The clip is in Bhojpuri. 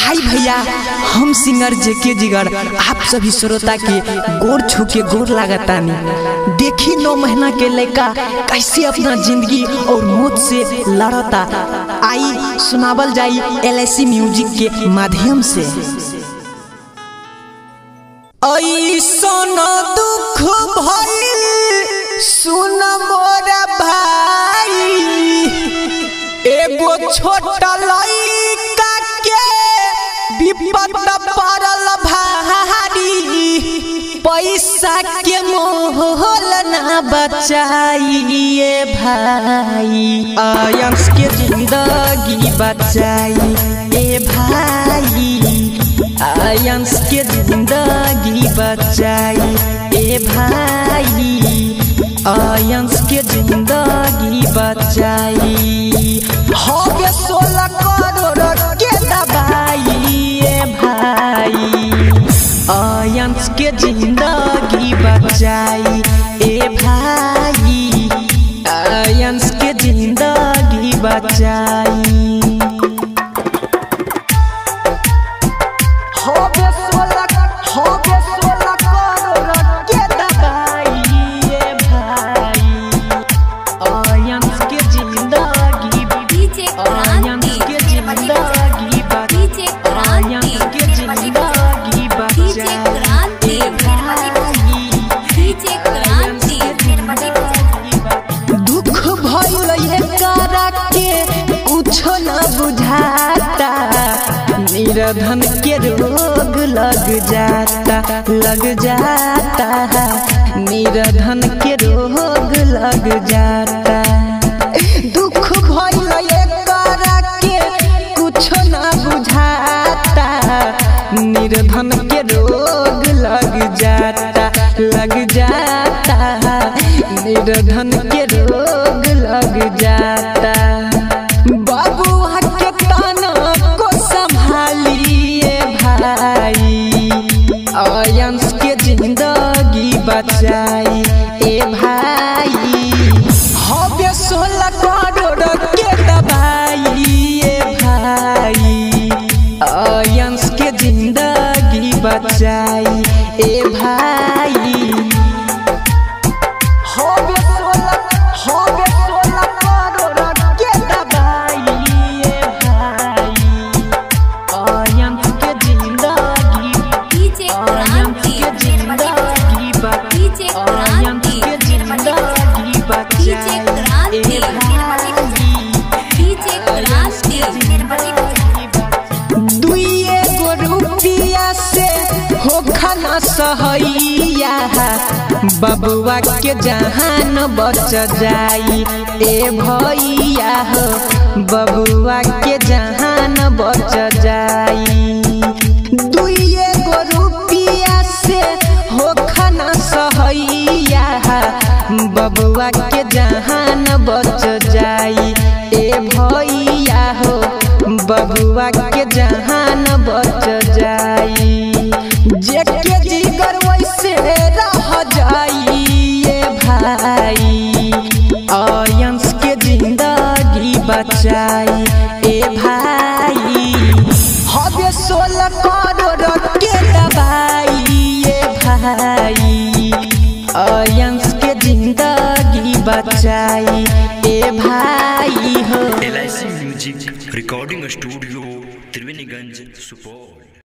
हाय भैया हम सिंगर जेके जिगर आप सभी श्रोता के गोर छू के गोर लागतानी देखी नौ महीना के लड़का कैसे अपना जिंदगी और मौत से लड़ता आई सुनावल जाई एल म्यूजिक के माध्यम से ऐसन दुख भइल सुन मोरा भाई एगो छोटा लइका के विपद पड़ल भारी पैसा के मोहल ना बचाइए भाई आयंस के जिंदगी बचाई ए भाई आयंस के जिंदगी बचाई ए भाई आयंस के जिंदगी बचाई होगे सोलह करोड़ के दबाई ए भाई आयंस के जिंदगी बचाई ए भाई आयंस के जिंदगी बचाई होगे सोलह होगे सोलह करोड़ के दबाई ए भाई आयंस के जिंदगी डीजे आयंस के जिंदगी डीजे आयंस के जिंदगी डीजे क्रांति डीजे क्रांति दुख भइल ये करा के कुछो न बुझाता निरधन के रोग लग जाता लग जाता निरधन के रोग लग जाता दुख भइल ये करा के कुछो न बुझाता निर्धन के रोग लग जाता लग जाता निर्धन के रोग लग जाता बाबुआ के ताना को संभालिए भाई आयंस के जिंदगी बचाई ए भाई हवे सोलह करोड़ के दबाई ए भाई आयंस के जिंदगी बचाई ए भाई होवे सोलह होवे सोलह करोड़ के दबाई ए भाई आयंस के जिंदगी डीजे आयंस क्रांति के जिंदगी बचाई डीजे आयंस के जिंदगी बचाई डीजे क्रांति ए भाई डीजे क्रांति दुइए गो रुपिया से हो खाना सहैया बबुआ के जहान बच जाई ए भैया हो बबुआ के जहान बच जाई दुइए गो रुपिया से हो खाना सहैया बबुआ के जहान बच जाई ए भैया हो बबुआ के जहान बच जाई जेके जिगर वैसे रह जाई ए भाई आयंस के जिंदगी बचाई ए भाई हवे सोलह करोड़ के दबाई ए भाई आयंस के जिंदगी बचाई ए भाई हो एल music recording studio Triveniganj Supaul